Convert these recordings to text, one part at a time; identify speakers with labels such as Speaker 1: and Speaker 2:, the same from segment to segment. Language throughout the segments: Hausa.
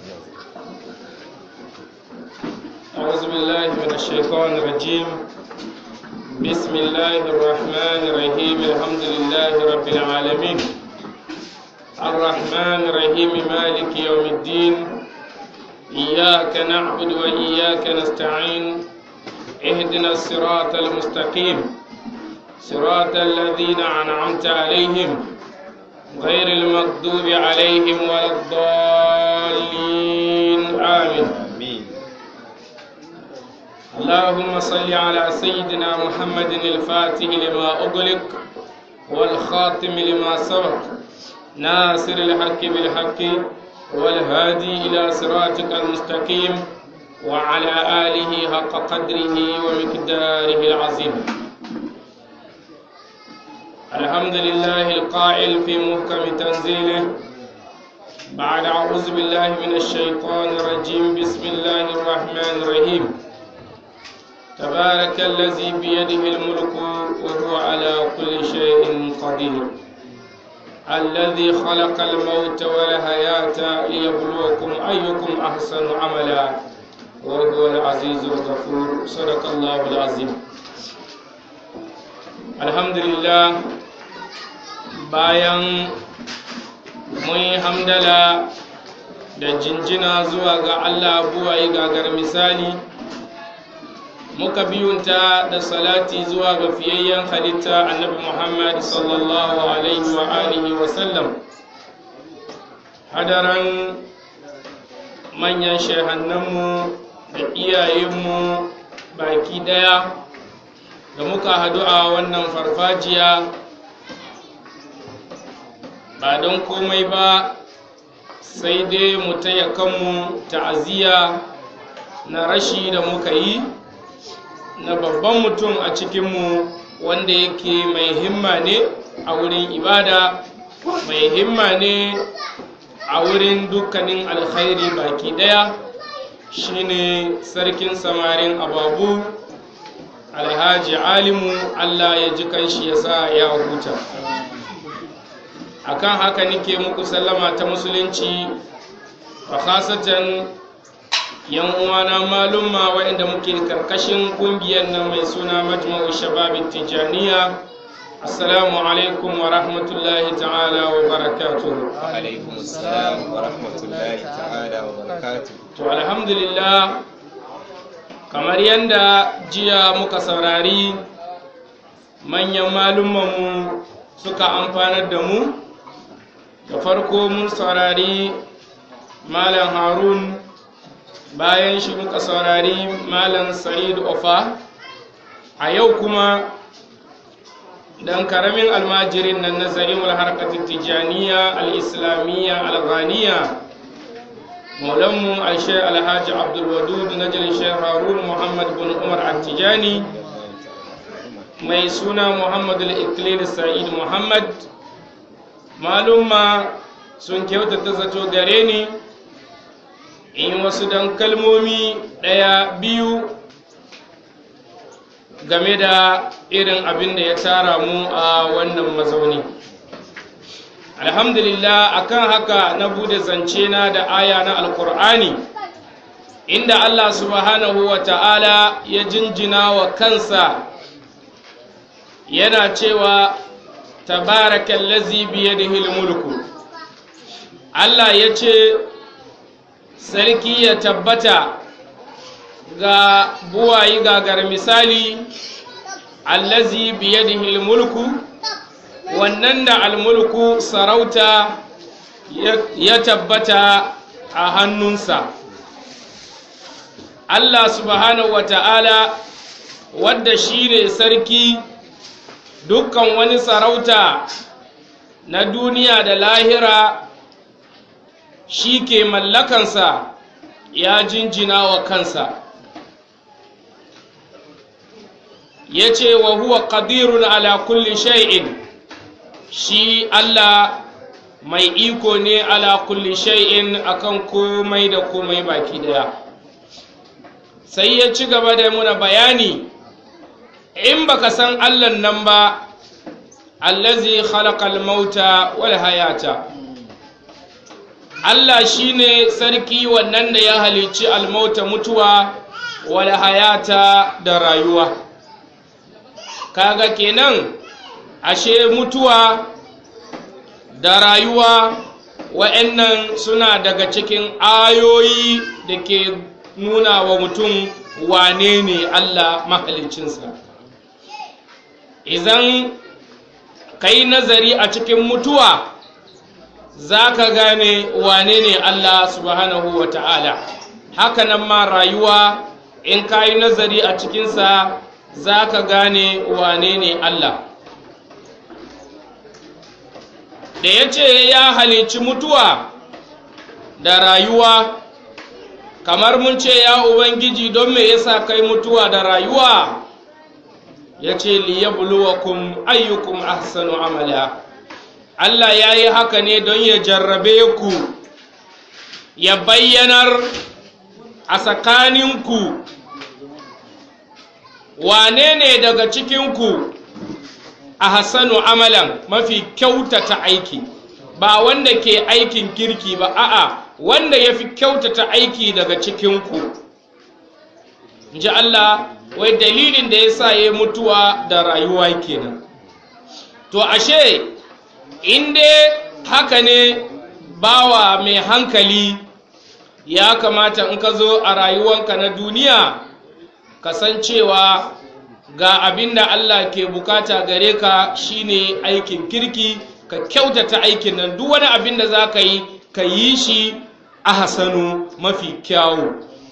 Speaker 1: أعوذ بالله من الشيطان الرجيم بسم الله الرحمن الرحيم الحمد لله رب العالمين الرحمن الرحيم مالك يوم الدين إياك نعبد وإياك نستعين اهدنا الصراط المستقيم صراط الذين أنعمت عليهم غير المغضوب عليهم ولا الضالين آمين
Speaker 2: آمين
Speaker 1: اللهم صل على سيدنا محمد الفاتح لما أغلق والخاتم لما سبق ناصر الحق بالحق والهادي إلى صراطك المستقيم وعلى آله حق قدره ومقداره العظيم الحمد لله القائل في محكم تنزيله بعد أعوذ بالله من الشيطان الرجيم بسم الله الرحمن الرحيم تبارك الذي بيده الملك وهو على كل شيء قدير الذي خلق الموت والحياة ليبلوكم أيكم أحسن عملا وهو العزيز الغفور صدق الله العظيم الحمد لله bayan mun yi hamdala da jinjina zuwa ga Allah buwaye gagar misali muka biyunta da salati zuwa ga fiyayyen halitta annabi Muhammad sallallahu alaihi wa alihi wa sallam hadaran manyan shehannanmu da iyayenmu baki daya da muka hadu a wannan farfajiya ba don komai ba sai dai mu taya kanmu ta'aziyya na rashi da muka yi na babban mutum a cikinmu wanda yake mai himma ne a wurin ibada mai himma ne a wurin dukkanin alkhairi baki daya shine sarkin samarin ababu alhaji alimu allah ya ji kanshi ya sa ya huta akan haka nike muku sallama ta musulunci a khasatan yan uwana malumma waɗanda muke karkashin kungiyar nan mai suna majma'u shababin tijaniya assalamu alaikum wa rahmatullahi ta'ala wa barakatuhu
Speaker 2: alaikum assalam wa rahmatullahi ta'ala wa barakatuh
Speaker 1: to alhamdulillah kamar yadda jiya muka saurari manyan malummanmu suka amfanar da mu da farko mun saurari malam harun bayan shi muka saurari malam sa'id ofa a yau kuma dan karamin almajirin nan na za'imul harkatin tijaniya al-islamiyya al-ghaniya maulanmu alshe alhaji abdulwadud na shek harun muhammad bin umar at-tijani mai suna muhammad al-iklil sa'id muhammad malumma sun kyautata zato gare ni in wasu dan kalmomi ɗaya biyu game da irin abin da ya tara mu a wannan mazauni alhamdulillah akan haka na bude zance na da aya na alkur'ani inda allah subhanahu wa ta'ala ya jinjina wa kansa yana cewa tabarakallazi biyadihil mulku allah ya ce sarki ya tabbata ga buwayi gagar misali allazi biyadihil mulku wannan da almulku sarauta ya tabbata a hannunsa Allah subhanahu wa ta'ala wadda shi ne sarki dukkan wani sarauta na duniya da lahira shi ke mallakansa ya jinjina wa kansa ya ce wa huwa qadirun ala kulli shay'in shi Allah mai iko ne ala kulli shay'in akan komai da komai baki daya sai ya ci gaba da muna bayani in baka san Allah nan ba allazi khalaqal mauta wal hayata Allah shine sarki wannan da ya halicci almauta mutuwa wal hayata da rayuwa kaga kenan ashe mutuwa da rayuwa wa'annan suna daga cikin ayoyi da ke nuna wa mutum wane ne Allah mahalicinsa idan ka yi nazari a cikin mutuwa za ka gane wane ne Allah subhanahu wa ta'ala hakanan ma rayuwa in ka yi nazari a cikinsa za ka gane wane ne Allah da ya ce ya halicci mutuwa da rayuwa kamar mun ce ya ubangiji don me yasa kai mutuwa da rayuwa ya ce liyabluwakum ayyukum ahsanu amala Allah ya yi haka ne don ya jarrabe ku ya bayyanar a tsakaninku wane ne daga cikinku a hassanu amalan mafi kyautata aiki ba wanda ke aikin kirki ba a'a wanda ya fi kyautata aiki daga cikinku ji Allah wai dalilin da ya sa ya mutuwa da rayuwa kenan to ashe inda haka ne bawa mai hankali ya kamata in ka zo a rayuwanka na duniya kasancewa ga abin da Allah ke bukata gare ka shine aikin kirki ka kyautata aikin nan duk wani abin da za ka yi ka yi shi a hasanu mafi kyawu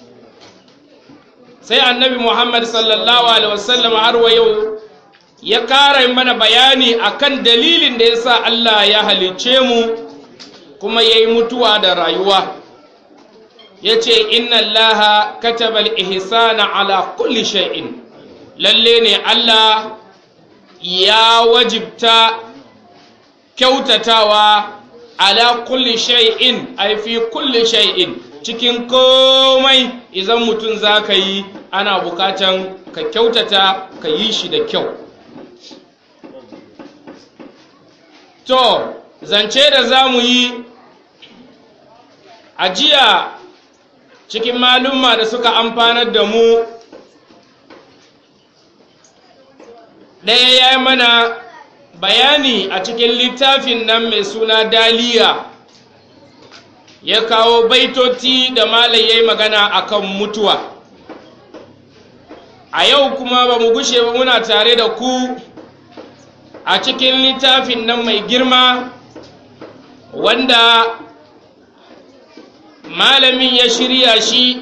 Speaker 1: sai annabi muhammad sallallahu alaihi wasallam har wa yau ya kara mana bayani akan dalilin da ya sa Allah ya halicce mu kuma ya yi mutuwa da rayuwa ya ce inna allaha katabal ihsana ala kulli shay'in lalle ne Allah ya wajibta kyautatawa ala kulli shay'in ai fi kulli shay'in cikin komai idan mutum za ka yi ana bukatan ka kyautata ka yi shi da kyau to zance da za mu yi a jiya cikin malumma da suka amfanar da mu ɗaya ya yi mana bayani a cikin littafin nan mai suna daliya ya kawo baitoti da malai ya yi magana akan mutuwa a yau kuma ba mu gushe ba muna tare da ku a cikin littafin nan mai girma wanda malamin ya shirya shi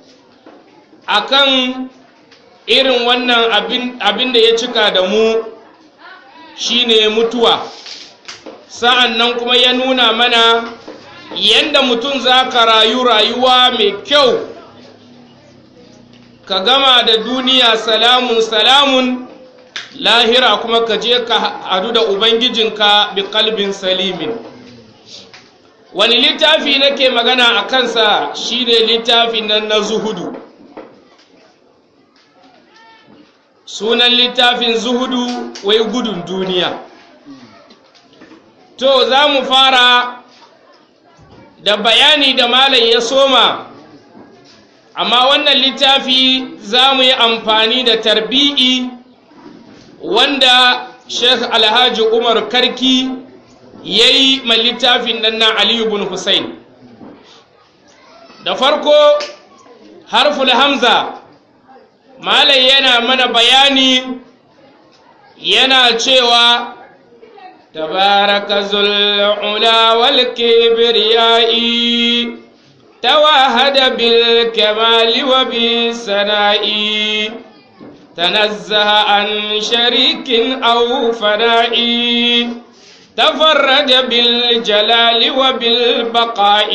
Speaker 1: akan irin wannan abin da ya cika da mu shine mutuwa sa'an nan kuma ya nuna mana yadda mutum za ka rayu rayuwa mai kyau ka gama da duniya salamun salamun lahira kuma ka je ka hadu da ubangijinka bi kalbin salimin wani littafi nake magana a kansa shine littafin nan na zuhudu sunan littafin zuhudu wai gudun duniya to za mu fara da bayani da malam ya soma amma wannan littafi za mu yi amfani da tarbi'i wanda sheikh alhaji umar karki ya yi ma littafin nan na aliyu bin hussein da farko harful hamza malai yana mana bayani yana cewa tabaraka zul'ula wal kibriyai tawahada bil kamali wa bis sana'i تنزه عن شريك أو فناء تفرد بالجلال وبالبقاء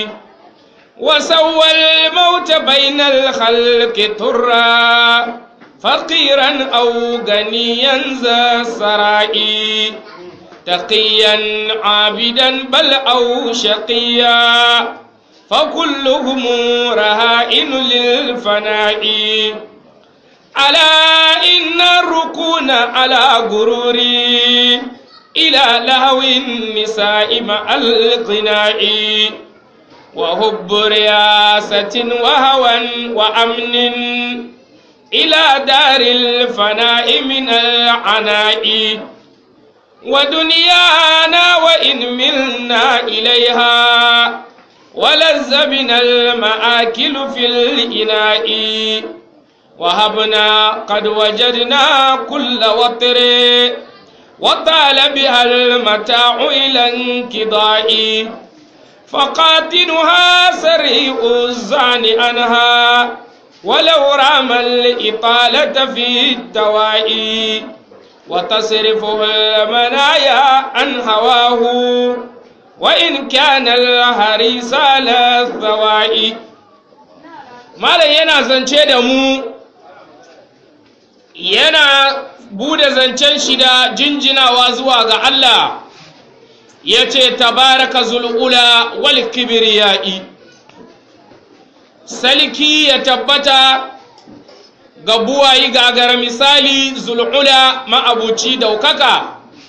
Speaker 1: وسوى الموت بين الخلق ترا فقيرا أو غنيا ذا السراء تقيا عابدا بل أو شقيا فكلهم رهائن للفناء ألا إن الركون على غروري إلى لهو النساء مع الغناء وحب رياسة وهوى وأمن إلى دار الفناء من العناء ودنيانا وإن ملنا إليها ولذ بنا المآكل في الإناء وهبنا قد وجدنا كل وطر وطال بها المتاع إلى انقضاء فقاتلها سريع الزعن عنها ولو رام الإطالة في الدواء وتصرفه المنايا عن هواه وإن كان الحريص على الثواء malam yana zance da mu yana bude zancen shi da jinjinawa zuwa ga Allah ya ce tabaraka zul'ula wal kibriyai salki ya tabbata ga buwayi gagara misali zul'ula ma'abuci daukaka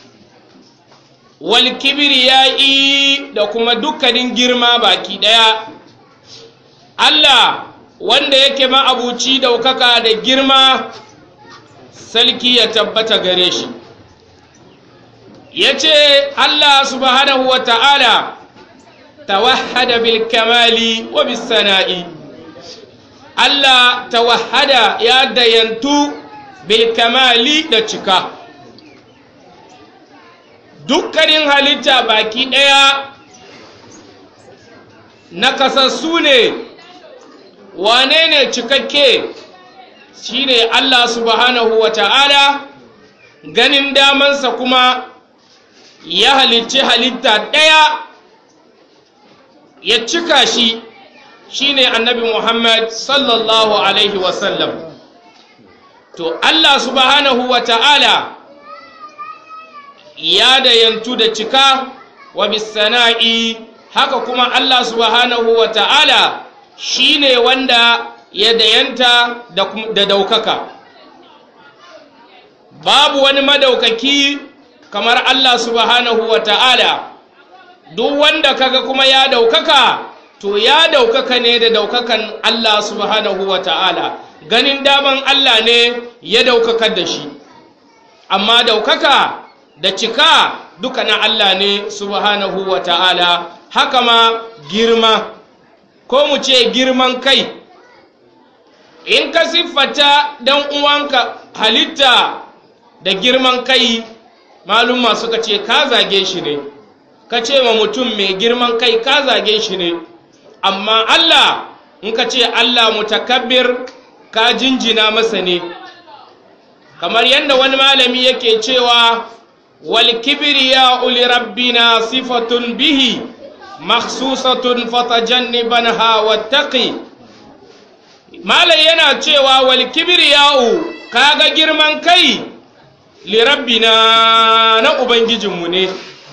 Speaker 1: wal kibriyai da kuma dukkanin girma baki daya Allah wanda yake ma'abuci daukaka da girma salki ya tabbata gare shi ya ce Allah subhanahu wa ta'ala tawahada bil kamali wa bis sana'i Allah tawahada ya dayantu bil kamali da cika dukkanin halitta baki ɗaya na kasassu ne wane ne cikakke shine Allah subhanahu wa ta'ala ganin damansa kuma ya halicci halitta ɗaya ya cika shi shine annabi Muhammad sallallahu alaihi wasallam to Allah subhanahu wa ta'ala ya dayantu da cika wa bisana'i haka kuma Allah subhanahu wa ta'ala shi ne wanda ya dayanta da daukaka babu wani madaukaki kamar Allah subhanahu wa ta'ala duk wanda kaga kuma ya daukaka to ya daukaka ne da daukakan Allah subhanahu wa ta'ala ganin daman Allah ne ya daukaka da shi amma daukaka da cika duka na Allah ne subhanahu wa ta'ala haka ma girma ko mu ce girman kai in ka siffata dan uwanka halitta da girman kai malumma suka ce ka zage shi ne ka ce wa mutum mai girman kai ka zage shi ne amma Allah in ka ce Allah mutakabbir ka jinjina masa ne kamar yadda wani malami yake cewa wal kibriya uli rabbina sifatun bihi makhsusatun fatajannibanha wattaqi malai yana cewa wal kibriya'u kaga girman kai li rabbina na ubangijinmu ne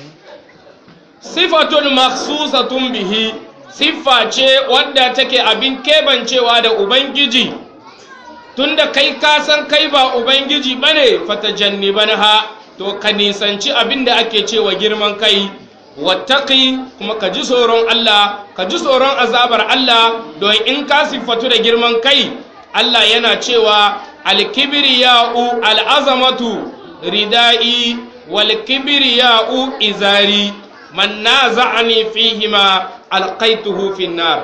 Speaker 1: sifatun makhsusatun bihi siffa ce wadda take abin kebancewa da ubangiji tunda kai ka san kai ba ubangiji bane fatajannibanha to ka nisanci abin da ake cewa girman kai wattaqi kuma ka ji tsoron Allah ka ji tsoron azabar Allah don in ka siffatu da girman kai Allah yana cewa alkibriya'u al'azamatu ridai wal kibriya'u izari man naza'ani fihima alqaituhu fin nar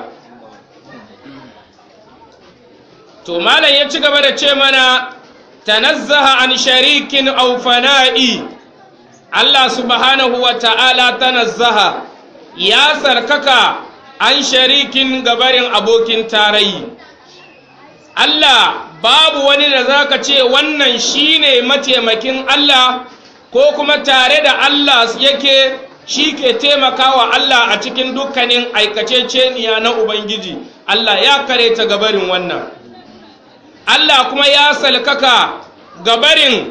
Speaker 1: to malam ya ci gaba da ce mana tanazzaha an sharikin aw fana'i Allah subhanahu wa ta'ala tanazzaha ya sarkaka an sharikin gabarin abokin tarayi. Allah babu wani da zaka ce wannan shine mataimakin Allah ko kuma tare da Allah yake shi ke taimakawa Allah a cikin dukkanin aikaceceniya na Ubangiji. Allah ya kare ta gabarin wannan. Allah kuma ya salkaka gabarin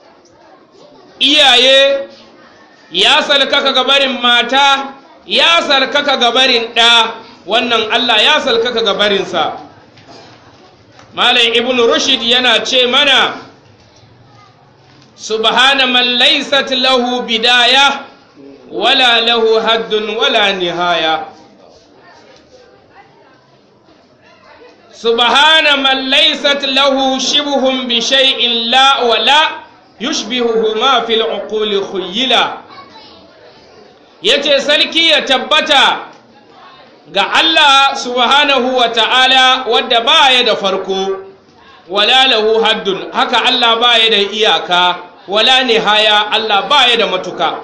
Speaker 1: iyaye ya salkaka gabarin mata ya salkaka gabarin ɗa wannan Allah ya salkaka gabarinsa malam ibn rushd yana ce mana subhana man laysat lahu bidaya wala lahu haddun wala nihaya subhana man laysat lahu shibhun bi shay'in la wa la yushbihuhu ma fil uquli khuyila yace sarki ya tabbata ga Allah subhanahu wa ta'ala wadda baya da farko wala lahu haddun haka Allah baya da iyaka wala nihaya Allah baya da matuka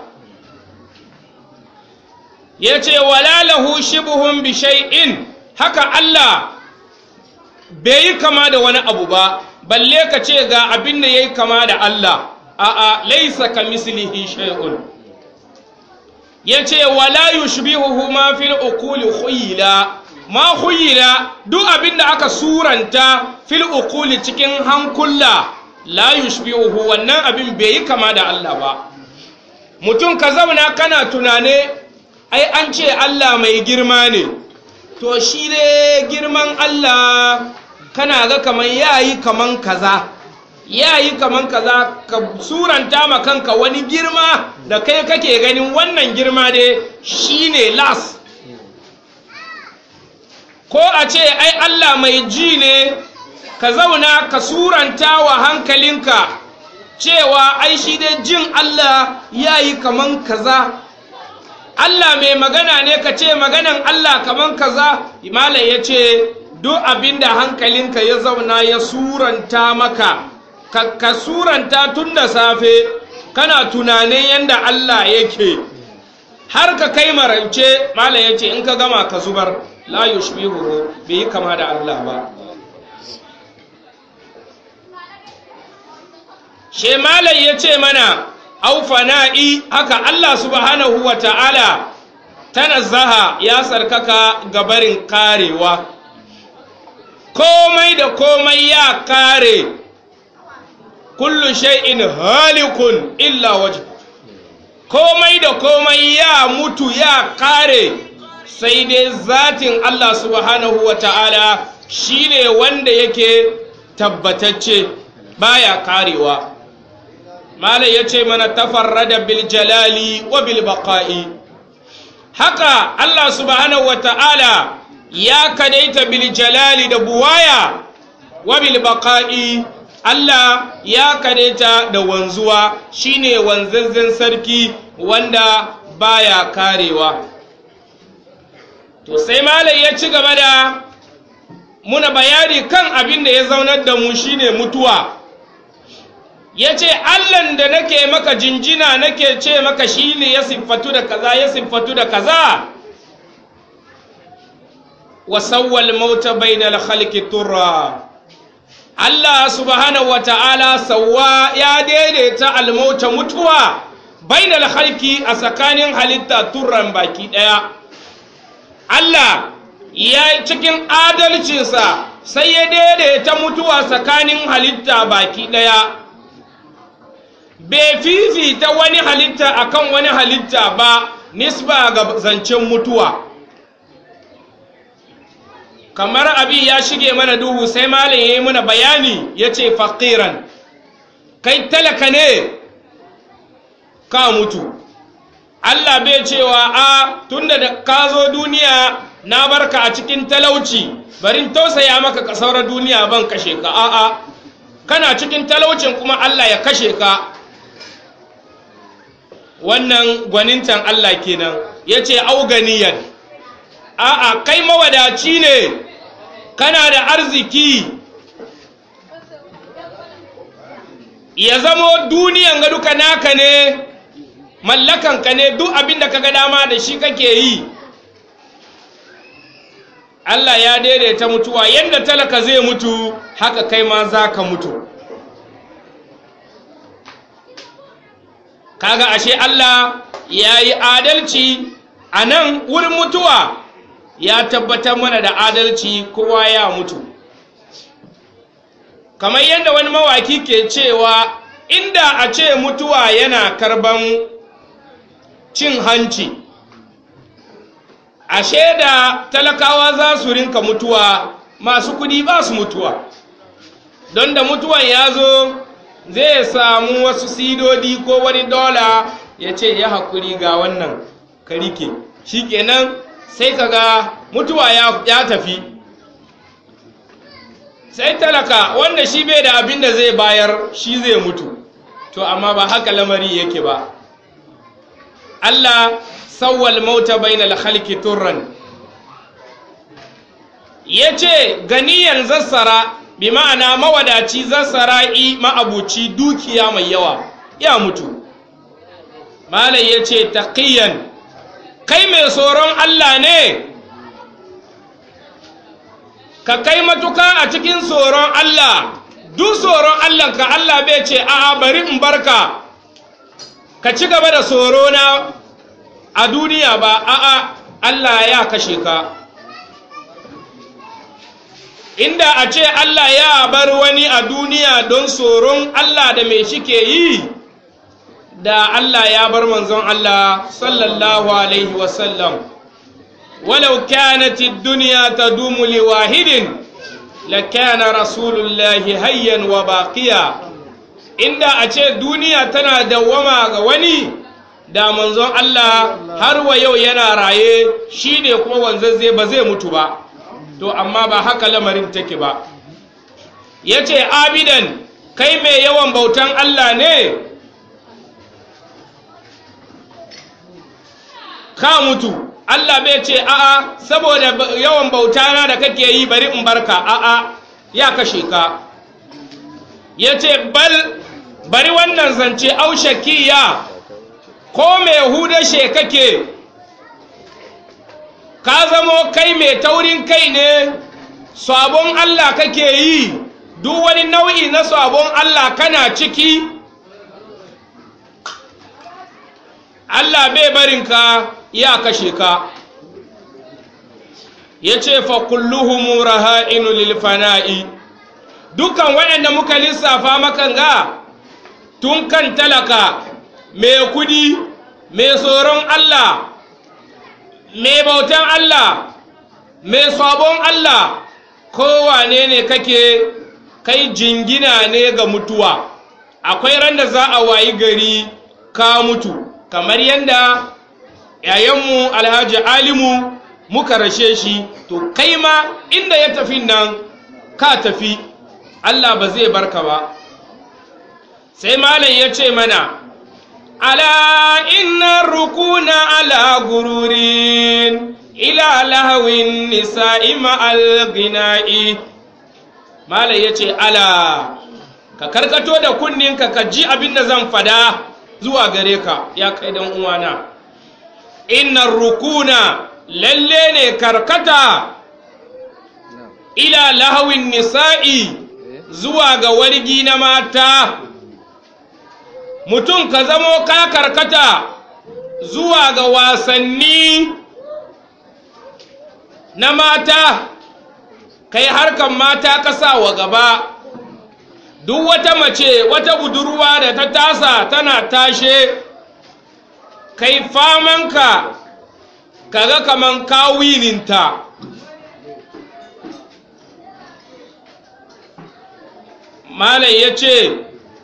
Speaker 1: yace wala lahu shibhun bi shay'in haka Allah bai yi kama da wani abu ba balle ka ce ga abin da yayi kama da Allah a'a laysa kamislihi shay'un yace wala yushbihuhu ma fil uquli khuyla ma khuyla duk abin da aka suranta fil uquli cikin hankula la yushbihuhu wannan abin bai yi kama da Allah ba mutum ka zauna kana tunane ai an ce Allah mai girma ne to shi ne girman Allah kana ga kaman yayi kaman kaza yayi kaman kaza ka suranta ma kanka wani girma da kai kake ganin wannan girma dai shine las ko a ce ai Allah mai ji ne ka zauna ka suranta wa hankalinka cewa ai shi dai jin Allah yayi kaman kaza Allah mai magana ne ka ce maganan Allah kaman kaza malam ya ce duk abinda hankalinka ya zauna ya suranta maka ka, ka suranta tun da safe kana tunanin yadda Allah yake har ka kai marance malam ya ce in ka gama ka zubar la yushbihu bai yi kama da Allah ba she malam ya ce mana au fana'i haka Allah subhanahu wa ta'ala tanazzaha ya sarkaka gabarin karewa komai da komai ya kare kullu shay'in halikun illa wajh komai da komai ya mutu ya kare sai dai zatin Allah subhanahu wa ta'ala shine wanda yake tabbatacce baya karewa malai ya ce mana tafarrada bil jalali wa bil baqa'i haka Allah subhanahu wa ta'ala ya kadaita bil jalali da buwaya wa bil baqa'i Allah ya kadaita da wanzuwa shine wanzanzan sarki wanda baya karewa to sai malai ya ci gaba da muna bayani kan abin da ya zaunar da mu shine mutuwa ya ce allan da nake maka jinjina nake ce maka shi ne ya siffatu da kaza ya siffatu da kaza wasawwal mauta bainal khalqi turra Allah subhanahu wa ta'ala sawwa ya daidaita almauta mutuwa bainal khalqi a tsakanin halitta turran baki daya Allah ya cikin adalcinsa sai ya daidaita mutuwa tsakanin halitta baki daya bai fifita wani halitta akan wani halitta ba nisba ga zancen mutuwa kamar abi ya shige mana duhu sai malin ya yi mana bayani ya ce faƙiran kai talaka ne ka mutu Allah bai cewa a tunda da ka zo duniya na barka a cikin talauci barin tausaya maka ka saura duniya ban kashe ka a'a kana cikin talaucin kuma Allah ya kashe ka wannan gwanintan Allah kenan ya ce auganiyan a'a kai mawadaci ne kana da arziki ya zamo duniyan ga duka naka ne mallakanka ne duk abin da kaga dama da shi kake yi Allah ya daidaita mutuwa yadda talaka zai mutu haka kai ma za ka mutu kaga ashe Allah ya yi adalci a nan wurin mutuwa ya tabbatar mana da adalci kowa ya mutu kamar yadda wani mawaki ke cewa inda a ce mutuwa yana karban cin hanci ashe da talakawa za su rinka mutuwa masu kudi ba su mutuwa don da mutuwan ya zo zai samu wasu sidodi ko wani dola ya ce ya haƙuri ga wannan ka rike shi kenan sai ka ga mutuwa ya tafi sai talaka wanda shi bai da abin da zai bayar shi zai mutu to amma ba haka lamari yake ba Allah sawwal mauta bainal khalqi turran yace ganiyan zassara bi ma'ana mawadaci zassara'i ma'abuci dukiya mai yawa ya mutu malai yace taqiyan kai mai tsoron Allah ne ka kai matuka a cikin tsoron Allah duk tsoron Allah ka Allah bai ce a'a bari in barka ka ci gaba da tsoro na a duniya ba a'a Allah ya kashe ka inda a ce Allah ya bar wani a duniya don tsoron Allah da mai shi ke yi da Allah ya bar manzon Allah sallallahu alaihi wasallam walau kanat ad-dunya tadumu li wahidin lakana rasulullahi hayyan wa baqiya inda a ce duniya tana dawwama ga wani da manzon Allah har wa yau yana raye shine kuma wanzazze ba zai mutu ba to amma ba haka lamarin take ba yace abidan kai mai yawan bautan Allah ne ka mutu Allah bai ce a'a saboda yawan bauta na da kake yi bari in barka a'a ya kashe ka ya ce bal bari wannan zance aushakiya ko mai hudashe kake ka zamo kai mai taurin kai ne sabon Allah kake yi duk wani nau'i na sabon Allah kana ciki Allah bai barinka ya kashe ka ya ce fa kulluhum raha'inu lil fana'i dukan waɗanda muka lissafa makan ga tun kan talaka mai kudi mai tsoron Allah mai bautan Allah mai sabon Allah kowane ne kake kai jingina ne ga mutuwa akwai ran da za a wayi gari ka mutu kamar yadda yayanmu alhaji alimu muka rashe shi to kai ma inda ya tafi nan ka tafi Allah ba zai barka ba sai malam ya ce mana ala inna rukuna ala gururin ila lahawin nisa'i ma'al gina'i malam ya ce ala ka karkato da kunninka ka ji abin da zan fada zuwa gare ka ya kai dan uwana inna rukuna lalle ne karkata ila lahawin nisa'i zuwa ga wargi na mata mutum ka zamo ka karkata zuwa ga wasanni na mata kai harkan mata ka sa wa gaba duk wata mace wata budurwa da ta tasa tana tashe kai famanka kaga kaman kawininta malai ya ce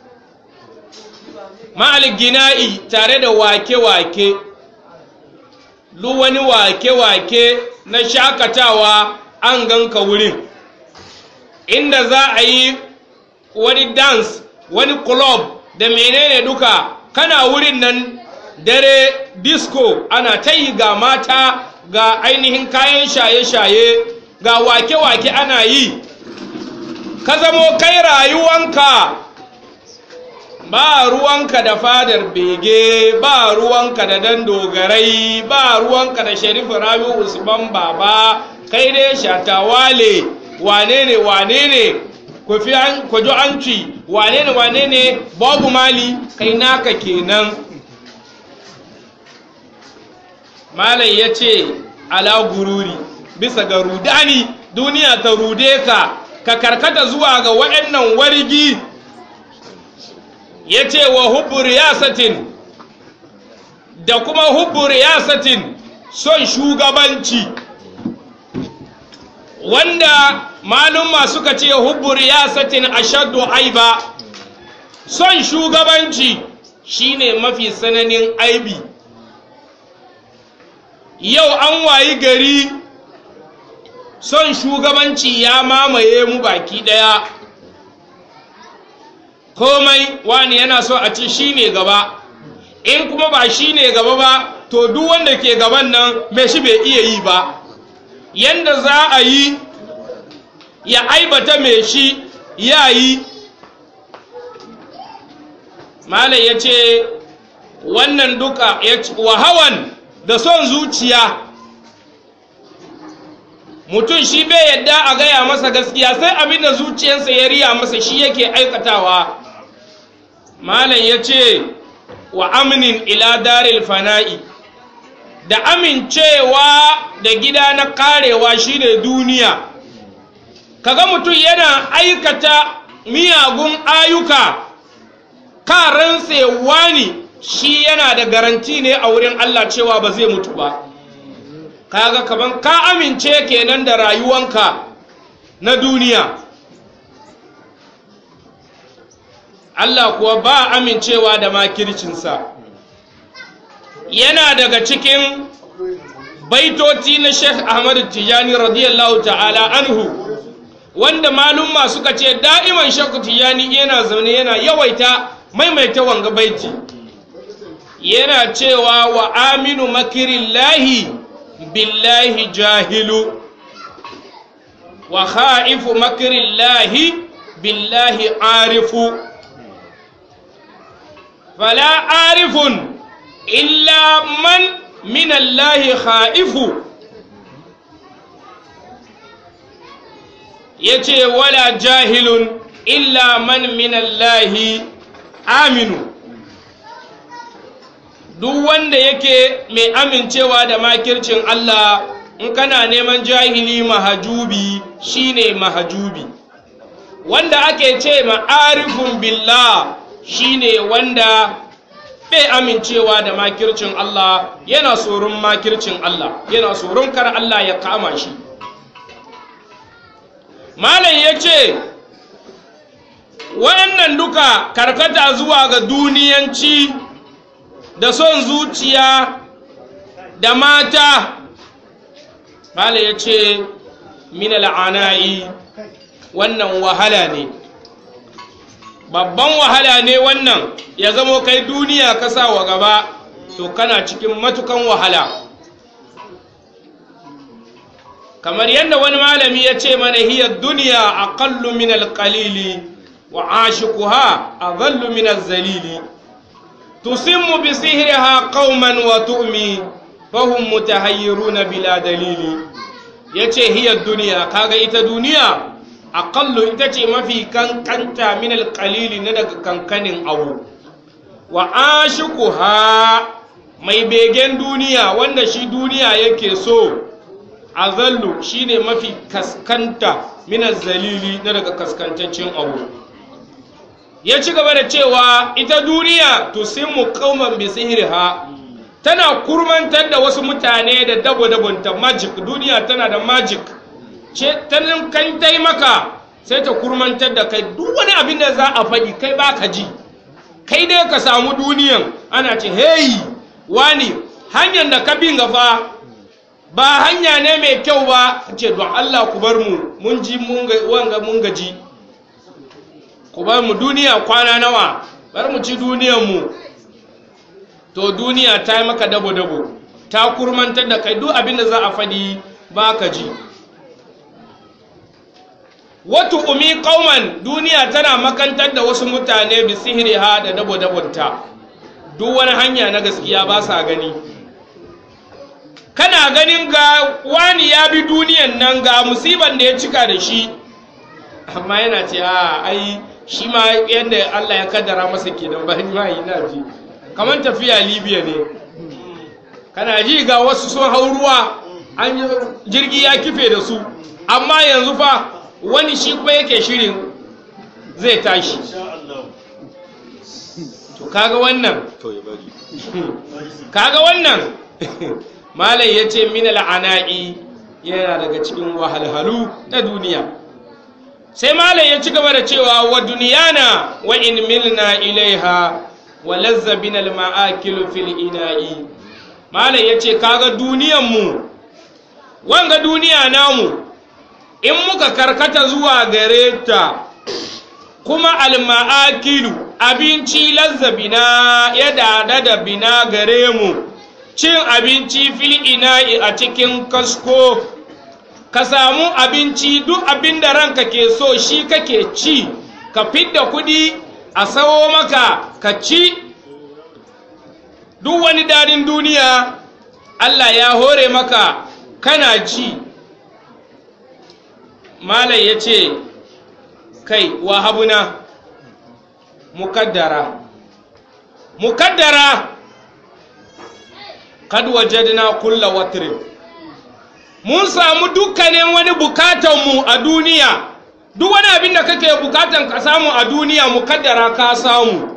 Speaker 1: gina'i tare da wake-wake duk wani wake-wake na shakatawa an ganka wurin inda za a yi wani dance wani club da menene duka kana wurin nan dare disco ana ta yi ga mata ga ainihin kayan shaye-shaye ga wake-wake ana yi ka zamo kai rayuwanka ba ruwanka da fadar bege ba ruwanka da dan dogarai ba ruwanka da sharifu rabi usman baba kai dai shatawale wane ne wane ne kwajo anci wane ne wane ne babu mali kai naka kenan malam ya ce ala gururi bisa ga rudani duniya ta rude ka ka karkata zuwa ga waɗannan wargi ya ce wa hubbu riyasatin da kuma hubbu riyasatin son shugabanci wanda malumma suka ce hubbu riyasatin ashaddu aiba son shugabanci shine mafi sananin aibi yau an wayi gari son shugabanci ya mamaye mu baki ɗaya komai wani yana so a ci shi ne gaba in kuma ba shi ne gaba ba to duk wanda ke gaban nan mai shi bai iya yi ba yanda za a yi ya aibata mai shi ya yi malam ya ce wannan duka wahawan da son zuciya mutum shi bai yadda a gaya masa gaskiya sai abin da zuciyarsa ya riya masa shi yake aikatawa malam ya ce wa aminin ila daril fana'i da amincewa da gida na karewa shine duniya kaga mutum yana aikata miyagun ayuka karan wani shi yana da garanti ne a wurin Allah cewa ba zai mutu ba kaga kaman ka amince kenan da rayuwanka na duniya Allah kuwa ba amincewa da makircinsa yana daga cikin baitoti na Sheikh Ahmad Tijani radiyallahu ta'ala anhu wanda malumma suka ce da'iman Sheikh Tijani yana zaune yana yawaita maimaita wanga baiti yana cewa wa aminu makirillahi billahi jahilu wa kha'ifu makirillahi billahi arifu fala arifun illa man minallahi kha'ifu yace wala jahilun illa man minallahi aminu duk wanda yake mai amincewa da makircin Allah in kana neman jahili mahajubi shine mahajubi wanda ake ce ma'arifun billah shine wanda bai amincewa da makircin Allah yana tsoron makircin Allah yana tsoron kar Allah ya kama shi malam ya ce waɗannan duka karkata zuwa ga duniyanci da son zuciya da mata malam ya ce minal ana'i wannan wahala ne babban wahala ne wannan ya zamo kai duniya ka sa wa gaba to kana cikin matukan wahala kamar yadda wani malami ya ce mana hiyar duniya aqallu min alqalili wa ashiquha adallu min az-zalili tusimmu bi sihriha qauman wa tu'mi fahum mutahayyiruna bila dalili yace hiyar duniya kaga ita duniya aqallu ita ce mafi kankanta min alqalili na daga kankanin abu wa ashiquha mai begen duniya wanda shi duniya yake so azallu shine mafi kaskanta minaz zalili na daga kaskantaccen abu ya ci gaba da cewa ita duniya tusimmu qauman bi sihriha tana kurmantar da wasu mutane da dabo-dabonta magic duniya tana da magic ce tanin kan tai maka sai ta kurmantar da kai duk wani abin da za a faɗi kai ba ka ji kai dai ka samu duniyan ana ce hey wani hanyar da ka bin gafa ba hanya ne mai kyau ba ce don Allah ku bar mu mun ji wanga mun gaji ku bar mu duniya kwana nawa bar mu ci duniyan mu to duniya ta yi maka dabo-dabo ta kurmantar da kai duk abin da za a faɗi ba ka ji watu umi kauman duniya tana makantar da wasu mutane bi sihiriha da dabo-dabonta duk wani hanya na gaskiya ba sa gani kana ganin ga wani ya bi duniyan nan ga musiban da ya cika da shi amma yana ce a ai shi ma yadda Allah ya kaddara masa kenan ba ni ma yi na ji kamar tafiya libya ne kana ji ga wasu sun hau ruwa an jirgi ya kife da su amma yanzu fa wani shi kuma yake shirin zai tashi to kaga wannan kaga wannan malai ya ce min al'ana'i yana daga cikin wahalhalu na duniya sai malai ya ci gaba da cewa wa duniyana wa in milna ilaiha wa lazza bin al-ma'akil fil ina'i malai ya ce kaga duniyanmu wanga duniya namu in muka karkata zuwa gare ta kuma alma'akilu abinci lazzabina ya dada da bina gare mu cin abinci fil ina'i a cikin kasko ka samu abinci duk abin da ranka ke so shi kake ci ka fidda kudi a sawo maka ka ci duk wani dadin duniya Allah ya hore maka kana ci malai ya ce kai wahabuna mukaddara mukaddara kad wajadna kulla watrin mun samu dukkanin wani bukatanmu a duniya duk wani abin da kake bukatan ka samu a duniya mukaddara ka samu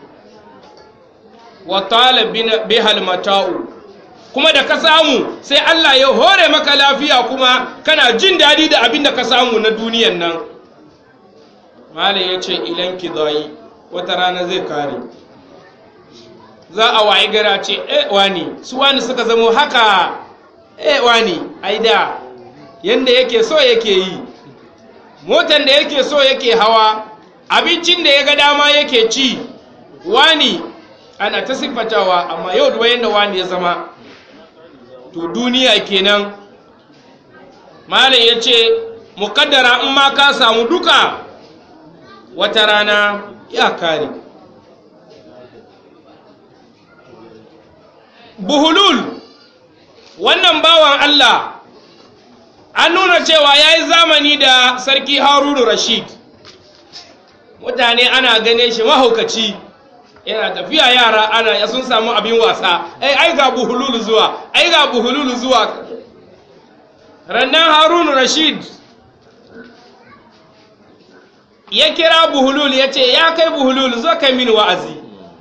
Speaker 1: wa talabina bihal mata'u kuma da ka samu sai Allah ya hore maka lafiya kuma kana jin daɗi da abin da ka samu na duniyan nan malam ya ce ilan kidayi wata rana zai kare za a wayi gara ce eh wani su wani suka zamo haka eh wani ai da yanda yake so yake yi motan da yake so yake hawa abincin da ya ga dama yake ci wani ana ta siffatawa amma yau da yanda wani ya zama to duniya kenan malam ya ce mukaddara in ma ka samu duka wata rana ya kare buhulul wannan bawan Allah an nuna cewa ya yi zamani da sarki harunu rashid mutane ana gane shi mahaukaci yana tafiya yara ana ya sun samu abin wasa ai ai ga buhululu zuwa ai ga buhululu zuwa rannan harunu rashid ya kira buhulul ya ce ya kai buhulul zo kai mini wa'azi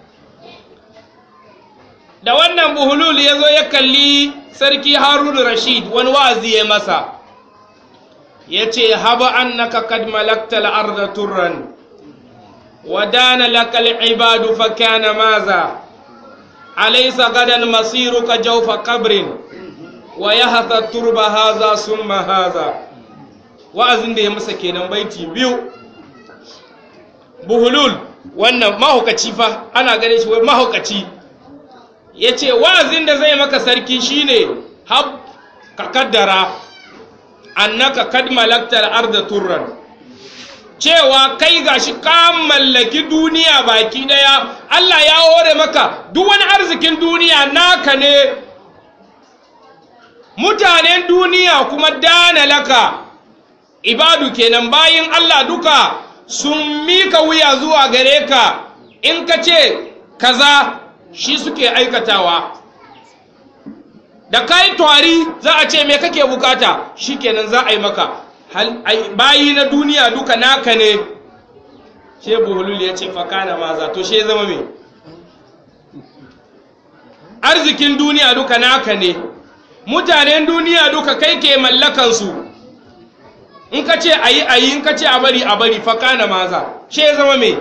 Speaker 1: da wannan buhulul ya zo ya kalli sarki harunu rashid wani wa'azi ya masa ya ce haba annaka kad malakta al'arda turran ودان لك العباد فكان ماذا أليس غدا مصيرك جوف قبر ويهث الترب هذا ثم هذا wa'azin da ya masa kenan baiti biyu buhulul wannan mahaukaci fa ana gane shi wai mahaukaci ya ce wa'azin da zai maka sarki shine hab ka kaddara annaka kad malaktar arda turran cewa kai gashi ka mallaki duniya baki daya Allah ya hore maka duk wani arzikin duniya naka ne mutanen duniya kuma dana laka ibadu kenan bayin Allah duka sun mika wuya zuwa gare ka in ka ce kaza shi suke aikatawa da kai twari za a ce me kake bukata shikenan za a yi maka bayi na duniya duka naka ne she buhulul ya ce fakana maza to she zama me arzikin duniya duka naka ne mutanen duniya duka kai ke mallakansu in ka ce a yi a yi in ka ce a bari a bari fakana maza she zama me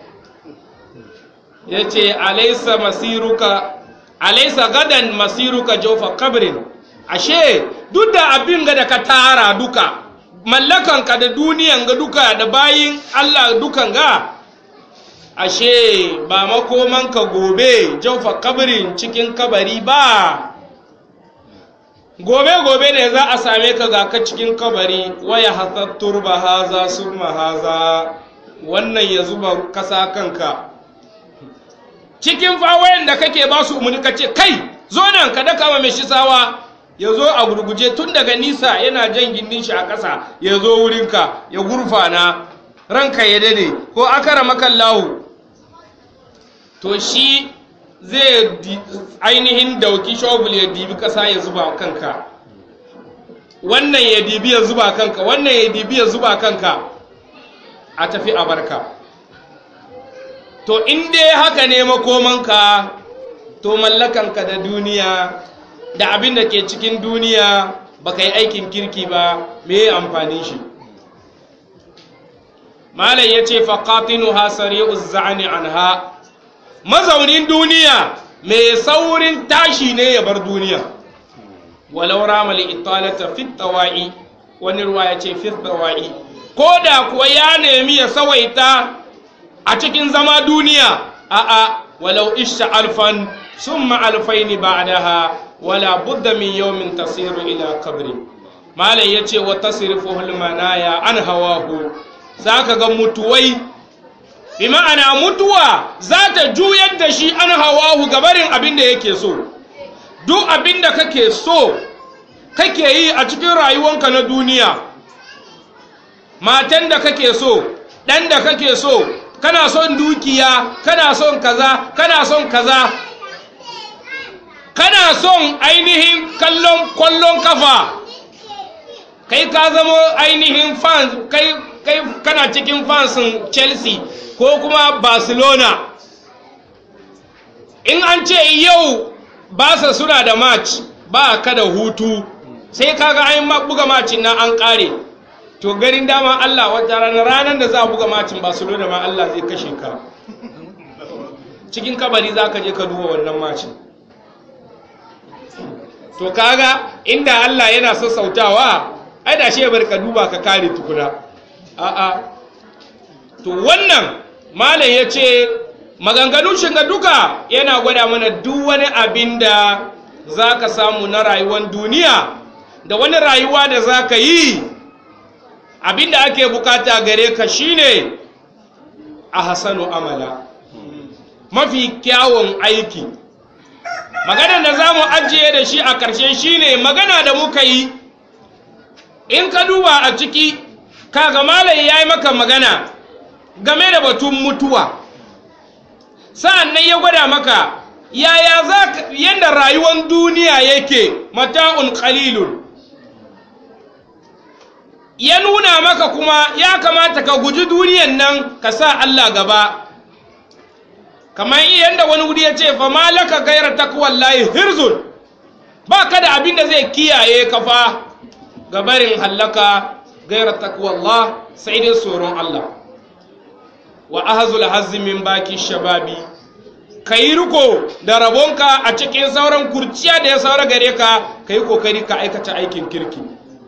Speaker 1: ya ce alaisa masiruka alaisa gadan masiruka jofa kabrin ashe duk da abin ga da ka tara duka mallakanka da duniyan ga duka da bayin Allah dukan ga ashe ba makomanka gobe jaufa kabarin cikin kabari ba gobe gobe ne za a same ka ga ka cikin kabari waya hasattur ba haza summa haza wannan ya zuba kasa kanka cikin fawayen da kake ba su umarni ka ce kai zo nan ka daka ma mai shi sawa ya zo a gurguje tun daga nisa yana jan gindin shi a ƙasa ya zo wurinka ya gurfana ranka ya dade ko akara makallahu to shi zai ainihin dauki shobul ya dibi ƙasa ya zuba kanka wannan ya dibi ya zuba kanka wannan ya dibi ya zuba kanka a tafi a barka to in dai haka ne makomanka to mallakanka da duniya da abin da ke cikin duniya ba ka yi aikin kirki ba me amfanin shi malai ya ce faƙatinu ha sari'u za'ani anha mazaunin duniya mai saurin tashi ne ya bar duniya walau ramali italata fit tawa'i wani ruwa ya ce fisdawa'i ko da kuwa ya nemi ya sawaita a cikin zama duniya a'a walau isha alfan summa alfaini ba'daha wala budda min yawmin tasiru ila qabri malai yace wa tasrifu hul manaya an hawahu zaka ga mutuwai bi ma'ana mutuwa za ta juyar da shi an hawahu gabarin abin da yake so duk abin da kake so kake yi a cikin rayuwanka na duniya matan da kake so ɗan da kake so kana son dukiya kana son kaza kana son kaza kana son ainihin kallon kwallon kafa kai ka zama ainihin fans kai kai kana cikin fansin chelsea ko kuma barcelona in an ce yau basa suna da match ba ka da hutu sai kaga an buga macin na an kare to garin dama Allah wata ranar ranar da za a buga macin Barcelona ma Allah zai kashe ka cikin kabari za ka je ka duba wannan macin to kaga inda Allah yana sassautawa ai da shi ya bar ka duba ka kare tukuna a'a to wannan malam ya ce maganganun shiga duka yana gwada mana duk wani abin da za ka samu na rayuwar duniya da wani rayuwa da za ka yi abin da ake bukata gare ka shine a hasanu amala mafi kyawun aiki maganar da za mu ajiye da shi a ƙarshe shine magana da muka yi in ka duba a ciki kaga malai ya yi maka magana game da batun mutuwa sa'an nan ya gwada maka yaya za yadda rayuwar duniya yake mata'un qalilun ya nuna maka kuma ya kamata ka guji duniyan nan ka sa Allah gaba kamar yadda wani wuri ya ce fa malaka gaira takwallahi hirzun ba ka da abin da zai kiyaye ka fa gabarin hallaka gaira takwallah sai dai tsoron Allah wa ahazul hazzi min baki shababi ka yi riko da rabonka a cikin sauran kurciya da ya saura gare ka ka yi kokari ka aikata aikin kirki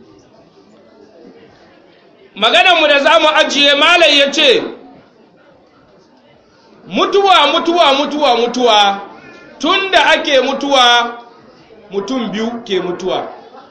Speaker 1: maganarmu da za mu ajiye malai ya ce mutuwa mutuwa mutuwa mutuwa tun da ake mutuwa mutum biyu ke mutuwa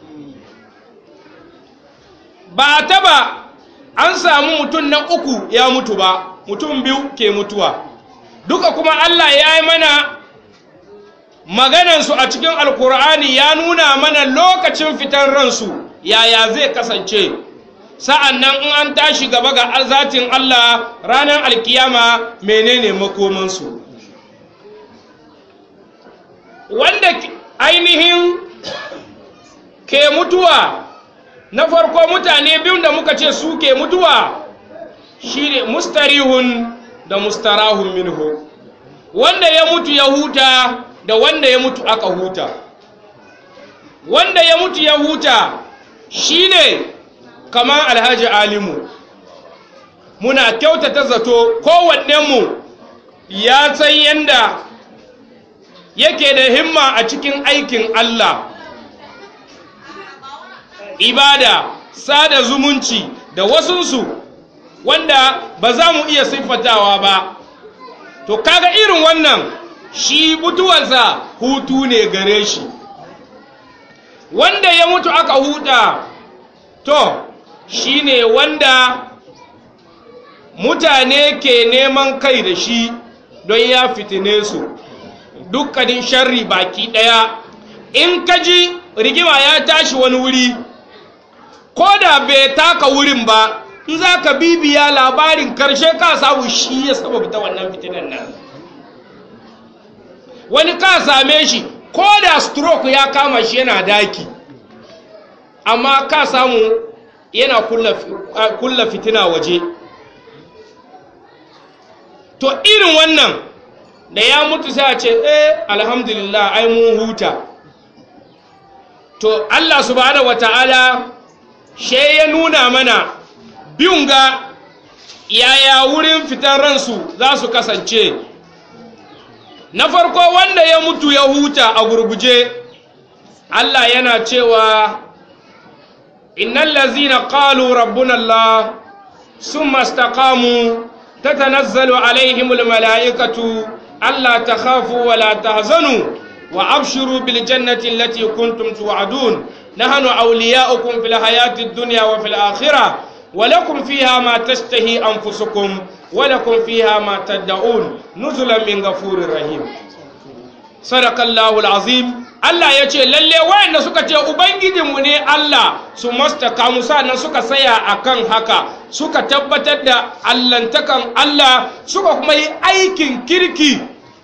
Speaker 1: ba taba an samu mutum na uku ya mutu ba mutum biyu ke mutuwa duka kuma Allah ya yi mana maganansu a cikin alkur'ani ya nuna mana lokacin fitar ransu yaya zai kasance sa'an nan in an tashi gaba ga zatin Allah ranar alkiyama menene makomansu wanda ainihin ke mutuwa na farko mutane biyun da muka ce su ke mutuwa shine mustarihun da mustarahun minhu wanda ya mutu ya huta da wanda ya mutu aka huta wanda ya mutu ya huta shine kamar alhaji alimu muna kyautata zato kowannenmu ya san yanda yake da himma a cikin aikin Allah ibada sada zumunci da wasunsu wanda ba za mu iya siffatawa ba to kaga irin wannan shi mutuwarsa hutu ne gare shi wanda ya mutu aka huta to shi ne wanda mutane ke neman kai da shi don ya fitine su dukkanin sharri baki ɗaya in kaji rigima ya tashi wani wuri ko da bai taka wurin ba in za ka bibiya labarin karshe ka samu shi ya saba ta wannan fitinan nan wani ka same shi ko da stroke ya kama shi yana daki amma ka samu yana kulla fitina waje to irin wannan da ya mutu sai a ce eh alhamdulillah ai mun huta to Allah subhanahu wata'ala she ya nuna mana biyun ga yaya wurin fitar ransu za su kasance na farko wanda ya mutu ya huta a gurguje Allah yana cewa innal ladzina qalu rabbuna allah summa istaqamu tatanazzalu alaihimul malaikatu alla takhafu wa la tahzanu wa abshiru bil jannati allati kuntum tu'adun nahnu awliya'ukum fil hayati ad-dunya wa fil akhirah ولكم فيها ما تشتهي أنفسكم ولكم فيها ما تدعون نزلا من غفور رحيم صدق الله العظيم Allah ya ce lalle wayanda suka ce ubangijinmu ne Allah su mastaka musa nan suka saya akan haka suka tabbatar da allantakan Allah suka kuma yi aikin kirki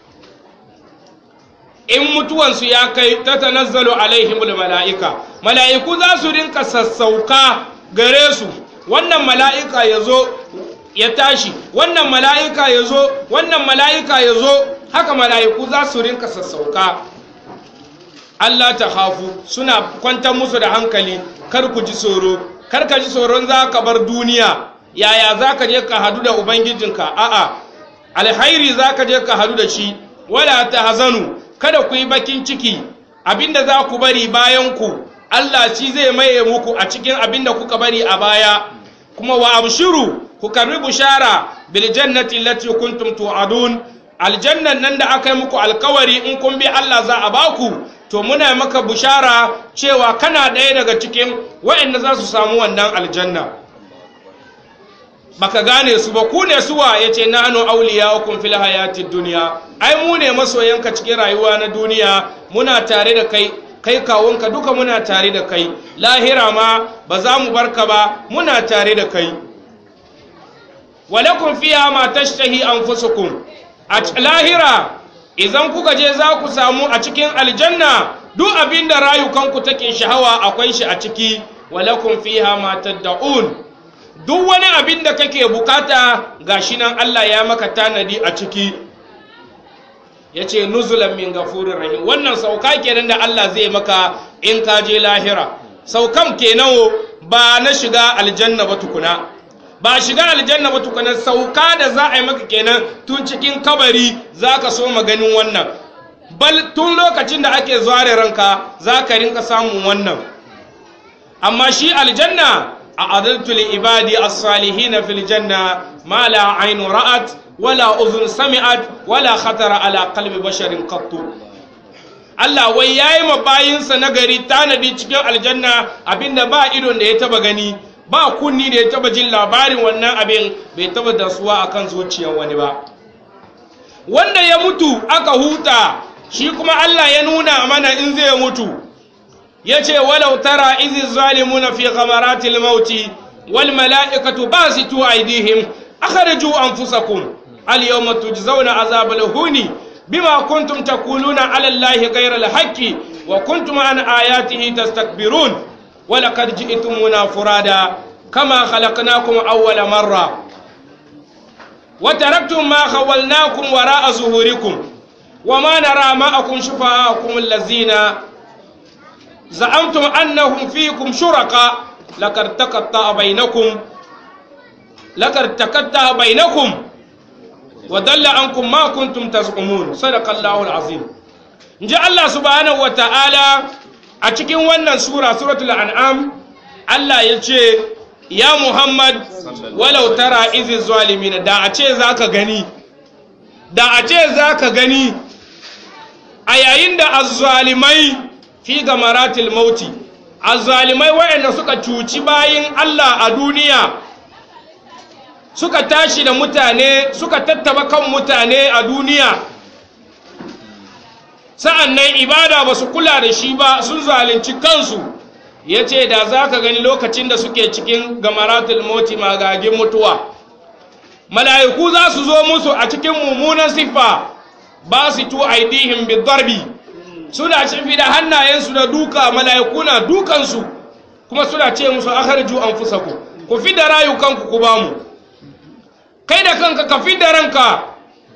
Speaker 1: in mutuwansu ya kai ta tanazzalu alaihimul mala'ika mala'iku za su rinka sassauka gare su wannan mala'ika ya zo ya tashi wannan mala'ika ya zo wannan mala'ika ya zo haka mala'iku za su rinka sassauka Allah ta hafu suna kwantar musu da hankali kar ku ji tsoro kar ka ji tsoron za ka bar duniya yaya za ka je ka hadu da ubangijinka a'a alhairi za ka je ka hadu da shi wala ta hazanu kada ku yi bakin ciki abinda za ku bari bayan ku Allah shi zai maye muku a cikin abinda kuka bari a baya kuma wa abshiru ku karbi bushara bil jannati allati kuntum tu'adun aljannan nan da aka yi muku alkawari in kun bi Allah za a baku to muna maka bushara cewa kana ɗaya daga cikin waɗanda za su samu wannan aljanna baka gane su ba ku ne suwa yace nahnu awliya'ukum fil hayatid dunya ai mu ne masoyanka cikin rayuwa na duniya muna tare da kai kai kawunka duka muna tare da kai lahira ma ba za mu barka ba muna tare da kai walakum fiha ma tashtahi anfusukum a lahira idan kuka je za ku samu a cikin aljanna duk abin da rayukanku take shahawa akwai shi a ciki walakum fiha ma tad'un duk wani abin da kake bukata gashi nan Allah ya maka tanadi a ciki yace nuzulan min gafurir rahim wannan sauka kenan da Allah zai maka in ka je lahira saukan kenan ba na shiga aljanna ba tukuna ba shiga aljanna ba tukuna sauka da za a yi maka kenan tun cikin kabari za ka so maganin wannan bal tun lokacin da ake zuware ranka za ka rinka samun wannan amma shi aljanna a adaltu li ibadi as-salihin fil janna ma la aynu ra'at wala uzun sami'at wala khatara ala qalbi basharin qattu Allah wai yayi ma bayinsa nagari tanadi cikin aljanna abinda ba idon da ya taba gani ba kunni da ya taba jin labarin wannan abin bai taba dasuwa akan zuciyar wani ba wanda ya mutu aka huta shi kuma Allah ya nuna mana in zai mutu yace walau tara izi zalimuna fi ghamaratil mauti wal mala'ikatu basitu aydihim akhriju anfusakum al yawma tujzauna azabal huni bima kuntum taquluna ala allahi ghayra al haqqi wa kuntum an ayatihi tastakbirun ولقد جئتمونا فرادا كما خلقناكم أول مرة وتركتم ما خولناكم وراء ظهوركم وما نرى معكم شفعاءكم الذين زعمتم أنهم فيكم شركاء لقد تقطع بينكم لقد تقطع بينكم وضل عنكم ما كنتم تزعمون صدق الله العظيم جاء الله سبحانه وتعالى a cikin wannan sura suratul an'am Allah ya ce ya Muhammad walau tara izi zalimin da a ce zaka gani da a ce zaka gani a yayin da azzalimai fi gamaratil mauti azzalimai wayanda suka cuci bayin Allah a duniya suka tashi da mutane suka tattaba kan mutane a duniya sa'an nan ibada ba su kula da shi ba sun zalunci kansu ya ce da za ka gani lokacin da suke cikin gamaratul moti magagin mutuwa mala'iku za su zo musu a cikin mummunan siffa ba su tu aidihim bidarbi suna cifi da hannayensu da duka mala'iku na dukansu kuma suna ce musu akharju anfusakum ku fi da rayukanku ku bamu kai da kanka ka fi da ranka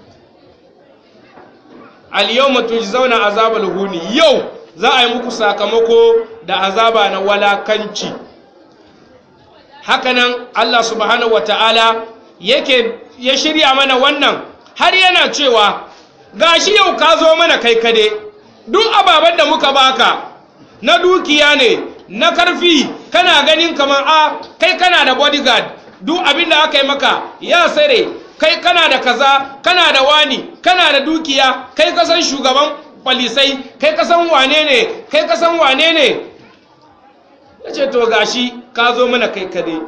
Speaker 1: al-yawma tujzauna azabal huni yau za a yi muku sakamako da azaba na walakanci hakanan Allah subhanahu wata'ala yake ya shirya mana wannan har yana cewa gashi yau ka zo mana kai kade duk ababen da muka baka na dukiya ne na karfi kana ganin kamar a kai kana da bodyguard duk abin da aka yi maka ya sare kai kana da kaza kana da wani kana da dukiya kai kasan shugaban kwalisai kai kasan wane ne kai kasan wane ne ya ce to gashi ka zo mana kai kade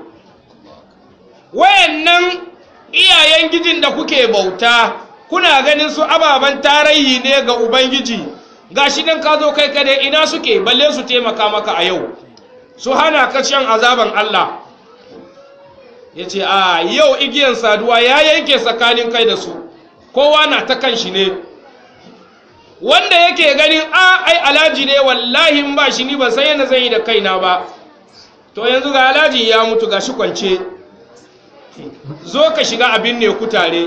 Speaker 1: wayannan iyayen gijin da kuke bauta kuna ganin su ababen tarihi ne ga ubangiji gashi dan ka zo kai kade ina suke balle su taimaka maka a yau su hana ka shan azaban Allah ya ce a yau igiyan saduwa ya yanke tsakanin kai da su kowa na ta kan shi ne wanda yake ganin a ai alhaji ne wallahi ba shi ni ba sai yana zan yi da kaina ba to yanzu ga alhaji ya mutu ga shi kwance zo ka shiga abin ne ku tare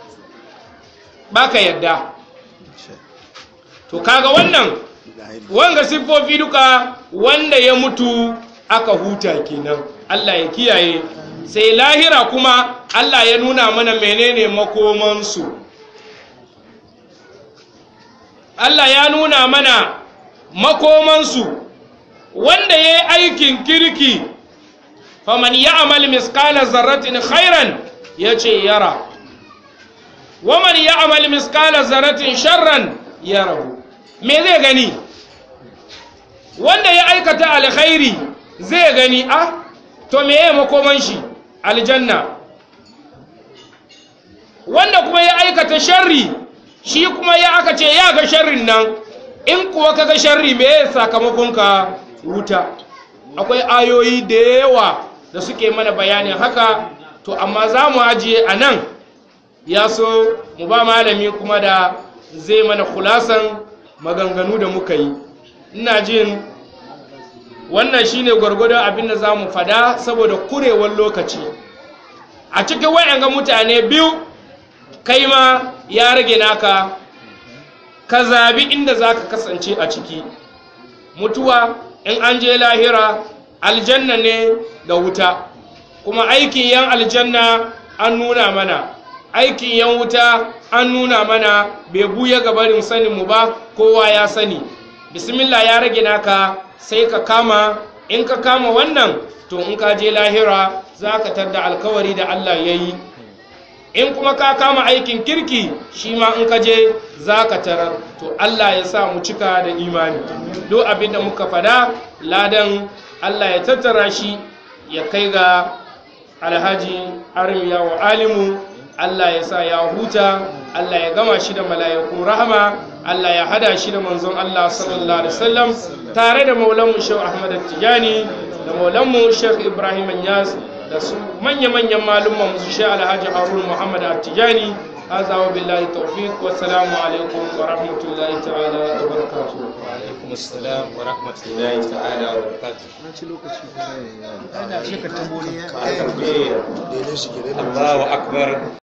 Speaker 1: baka yadda to kaga wannan wanga siffofi duka wanda ya mutu aka huta kenan Allah ya kiyaye sai lahira kuma Allah ya nuna mana menene makomansu Allah ya nuna mana makomansu wanda ya yi aikin kirki faman ya amal miskala zarratin khairan ya ce yara waman ya amal miskala zarratin sharran ya rabu me zai gani wanda ya aikata alkhairi zai gani a to me ya makoman shi aljanna wanda kuma ya aikata sharri shi kuma ya aka ce ya ga sharrin nan in kuwa ka ga sharri me ya sakamakonka wuta akwai ayoyi da yawa da suke mana bayanin haka to amma za mu ajiye a nan ya so mu ba malami kuma da zai mana kulasan maganganu da muka yi ina jin wannan shine gwargwadon abin da za mu fada saboda kurewar lokaci a cikin wayanga mutane biyu kai ma ya rage naka ka zabi inda za ka kasance a ciki mutuwa in an je lahira aljanna ne da wuta kuma aikin yan aljanna an nuna mana aikin yan wuta an nuna mana bai buya gabarin saninmu ba kowa ya sani bismillah ya rage naka sai ka kama in ka kama wannan to in ka je lahira za ka tadda alkawari da Allah ya yi in kuma ka kama aikin kirki shi ma in ka je za ka tarar to Allah ya sa mu cika da imani duk abin da muka fada ladan Allah ya tattara shi ya kai ga alhaji armiya wa alimu Allah ya sa ya huta Allah ya gama shi da mala'ikun rahama Allah ya hada shi da manzon Allah sallallahu alaihi wasallam tare da maulanmu Sheikh Ahmad Tijani da maulanmu Sheikh Ibrahim Anyas da su manya-manyan malumman su Sheikh Alhaji Harun Muhammad Tijani هذا وبالله التوفيق والسلام عليكم ورحمة الله تعالى وبركاته
Speaker 2: وعليكم السلام ورحمة الله تعالى وبركاته
Speaker 3: ana shi ka tambo ne
Speaker 2: الله أكبر